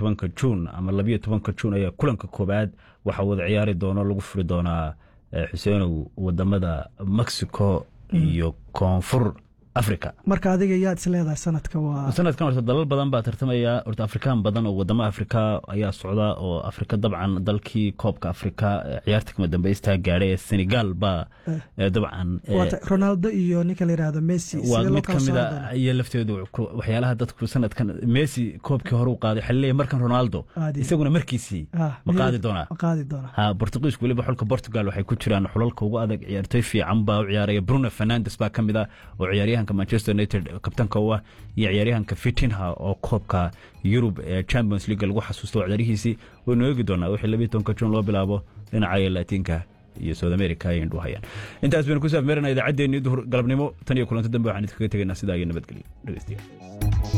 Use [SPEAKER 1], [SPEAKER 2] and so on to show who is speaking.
[SPEAKER 1] tobanka juun ama labiyo tobanka juun ayaa kulanka koobaad waxaa wada ciyaari doono lagu furi doonaa xuseenow wadamada mexico iyo koonfur africa
[SPEAKER 2] marka adiga yaad is leedahay sanadka waa
[SPEAKER 1] sanadkan horta dalal badan baa tartamaya horta afrikaan badan oo wadamo afrika ayaa socda oo afrika dabcan dalkii koobka afrika ciyaarta kama dambeystaa gaadhay ee senegal baa dabcan
[SPEAKER 2] ronaldo iyo ninka la yidhaahdo messi
[SPEAKER 1] waa mid ka mid a iyo lafteedu waxyaalaha dadku sanadkan messi koobkii hore u qaaday waxaa laleeyahay markan ronaldo isaguna markiisii ma qaadi doonaa
[SPEAKER 2] qaadi doonaa
[SPEAKER 1] ha bortugiisku weliba xulka portugal waxay ku jiraan xulalka ugu adag ciyaartoy fiican baa u ciyaaraya bruno fernandes baa ka mid ah oo ciyaaryahan manchester united kabtanka u ah iyo ciyaaryahanka fitinha oo koobka yurub ee champions league lagu xasuusto ciyaarihiisii waynu eegi doonaa wixii labiyi tobanka juun loo bilaabo dhinaca latiinka iyo south america ay indhu hayaan intaas baynu ku saafmeerana idaacaddeenii duhur galabnimo tan iyo kulanto dambe waxaan idinkaga tegaynaa sidaa iyo nabadgelyo dhegeystayaal